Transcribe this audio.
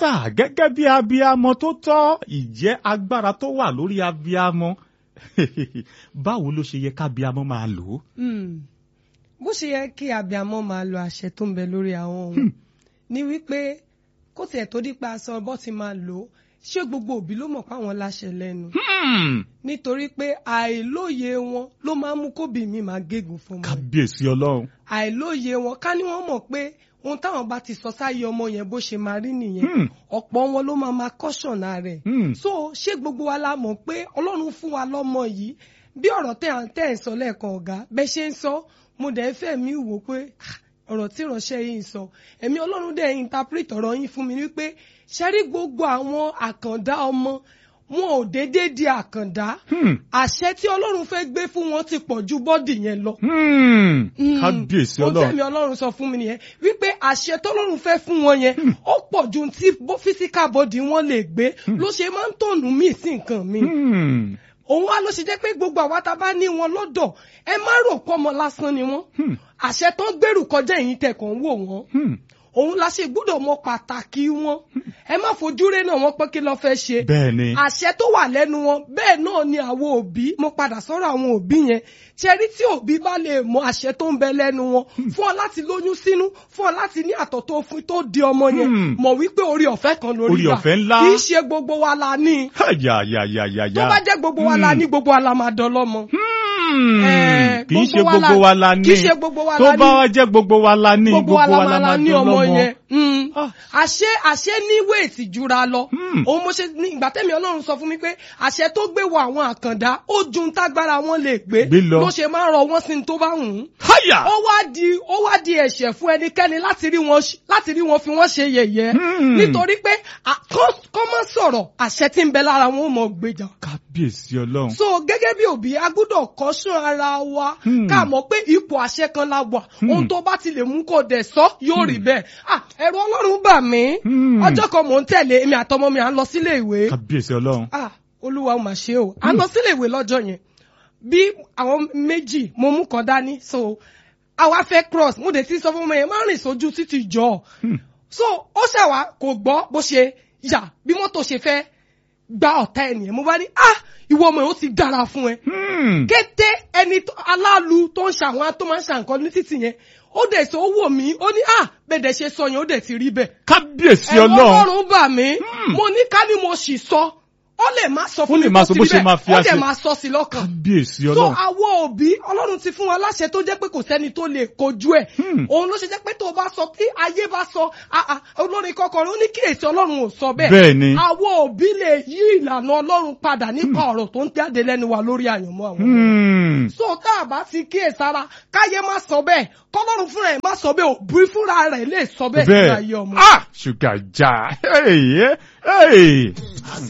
sà gẹ́gẹ́ bí abiyamọ tó tọ́ ìjẹ́ agbára tó wà lórí abiyamọ báwo ló ṣe yẹ kábíamọ máa lò ó. Mm. bó ṣe yẹ kí abiyamọ máa lo àṣẹ tó ń bẹ lórí àwọn ohun ni wípé kó tiẹ̀ tó dípa aṣọ bọ́ ti máa lò ó ṣé gbogbo òbí ló mọ̀ páwọn láṣẹ lẹ́nu Hmm, nítorí pé àìlóye wọn ló máa ń mú kóbì mi máa gégùn fún wọn kábíyèsí ọlọ́run. àìlóye wọn ká ní wọ́n mọ̀ pé ohun táwọn bá ti sọ sáyé ọmọ yẹn bó ṣe máa rí nìyẹn Hmm. ọ̀pọ̀ wọn ló máa máa kọ́ṣọ̀nà rẹ̀ Hmm. so ṣé gbogbo wa la mọ̀ pé ọlọ́run fún wa lọ́mọ yìí bí ọ̀rọ̀ tẹ́ à ń tẹ́ ẹ̀ ń sọ lẹ́ẹ̀kan ọ̀gá bẹ́ẹ̀ ṣe ń sọ mo dẹ̀ ń fẹ́ mi wò pé ah, ọ̀rọ̀ tí ìránṣẹ́ yìí ń sọ ẹ̀mí ọlọ́run dẹ̀ interpret ọ̀rọ̀ yín fún mi wípé ṣe rí gbogbo àwọn àkàndá ọmọ wọn ò déédéé di àkàndá Hmm. àṣẹ tí ọlọ́run fẹ́ gbé fún wọn ti pọ̀ ju bọ́dì yẹn lọ Hmm. Mm. kábíyèsí ohun ọlọ́run. tẹ́mi ọlọ́run sọ fún mi nìyẹn wípé àṣẹ tọ́lọ́run fẹ́ fún wọn yẹn ó pọ̀ ju ohun tí bó physical body wọn lè gbé ló ṣe máa ń tọ̀nù míì sí nǹkan mi Hmm. òun wá ló ṣe jẹ́ pé gbogbo àwa tá a bá ní wọn lọ́dọ̀ ẹ má rò pọ́ ọmọ lásán ni wọ́n Hmm. àṣẹ tán gbèrú kọjá ẹ̀yìn tẹ̀kàn wò wọ́n Hmm. òun la ṣe gbọ́dọ̀ mọ pàtàkì wọn ẹ má fojú rẹ náà wọn pé kí ló fẹ́ ṣe bẹ́ẹ̀ ni. àṣẹ tó wà lẹ́nu wọn bẹ́ẹ̀ náà ni àwọn òbí mo padà sọ́rọ̀ àwọn òbí yẹn ṣẹ́rí tí òbí bá lè mọ àṣẹ tó ń bẹ lẹ́nu wọn fún ọ láti lóyún sínú fún ọ láti ní àtọ̀ tó fún tó di ọmọ yẹn Hmm. mọ̀ wípé orí ọ̀fẹ́ kan lórí Orí gbà. ọ̀fẹ́ ńlá. kì í ṣe gbogbo wa la ní yàyàyàyàyà. tó bá jẹ́ gbogbo wa la ní gbogbo wa la máa dọlọ́mọ. Hmm. Eh, kì í ṣe gbogbo wa la- gbogbo wa la ní. kì í ṣe gbogbo wa tó la ní. bá wá jẹ́ gbogbo wa la ní gbogbo wa la máa la máa ní dán ọmọ lọ́mọ. yẹn Mm. Ah. àṣẹ àṣẹ ní wéètì jura lọ Hmm. òun mo ṣe ní ìgbà tẹ́mi ọlọ́run sọ fún mi pé àṣẹ tó gbé wọ àwọn àkàndá ó ju ń tágbára wọn lè gbé Gbé lọ. ló ṣe máa ń rọ wọ́n sí ní tó bá wù ú háyà. ó wá di ó wá di ẹ̀ṣẹ̀ fún ẹnikẹ́ni láti rí wọn ṣ- láti rí wọn fi wọ́n ṣe yẹ̀yẹ́ Hmm. nítorí pé à- kọ́ kọ́ má sọ̀rọ̀ àṣẹ tí ń bẹ lára wọn ò mọ̀ gbèjà kábíyèsí ọlọ́run. so gẹ́gẹ́ bí òbí a gbọ́dọ̀ kọ́ṣọ́ ara wa Hmm. ká mọ̀ pé ipò àṣẹ kan la wà ohun tó bá ti lè mú kó dẹ̀ sọ yóò rí bẹ́ẹ̀ ah ẹ̀rù ọlọ́run bà mí Hmm. ọjọ́ kan mò ń tẹ̀lé èmi àtọmọ mi à ń lọ sílé ìwé kábíyèsí ọlọ́run. ah olúwa ó mà ṣe o à ń lọ sílé ìwé lọ́jọ́ yẹn bí àwọn méjì mo mú kan dání so àwa fẹ́ cross mo dẹ̀ ti sọ fún ọmọ yẹn má rìn sójú títì jọ Hmm. so ó ṣàwá kò gbọ́ bó ṣe yà bí mọ́tò ṣe fẹ́ gba ọ̀tá ẹ̀ nìyẹn mo bá ní ah ìwọ ọmọ yẹn ó ti dára fún ẹ Hmm. kété ẹni tó- aláàlú tó ń ṣàwọn tó máa ń ṣàǹkan ní títì yẹn ó dẹ̀ sọ ó wò mí ó ní à bẹ́ẹ̀dẹ̀ ṣe sọ yẹn ó dẹ̀ ti rí bẹ́ẹ̀. kábíyèsí ẹ̀rọ ọlọ́run. ọlọ́run bà mí Hmm. mo ní ká ní mo sì sọ ó lè má sọ Ó fún lè mi má kó sọ sí bó ṣe bẹ́ẹ̀, máa fi ó dẹ̀ àṣẹ- máa sọ sí lọ́kàn. kábíyèsí so ọlọ́run. àwọn òbí ọlọ́run ti fún wa láṣẹ tó jẹ́ pé kò sẹ́ni tó lè kojú ẹ̀ Hmm. òun ló ṣe jẹ́ pé tó o bá sọ tí ayé bá sọ ah, ah, olórin kọkọrọ ó ní kíyèsí ọlọ́run ò sọ bẹ́ẹ̀ Bẹ́ẹ̀ ni. àwọn òbí lè yí ìlànà ọlọ́run padà nípa ọ̀rọ̀ tó ń jáde lẹ́nu wa lórí àyànmọ́ àwọn ọmọ Hmm. so tá a bá ti kíyè sára káyé má sọ bẹ́ẹ̀ kọ́lọ́run fúnra ẹ̀ má sọ bẹ́ẹ̀ òbí fúnra rẹ̀ lè sọ bẹ́ẹ̀ sí ayé bẹ́ẹ̀ ọmọ. ah ṣùgà já. Hey, hey.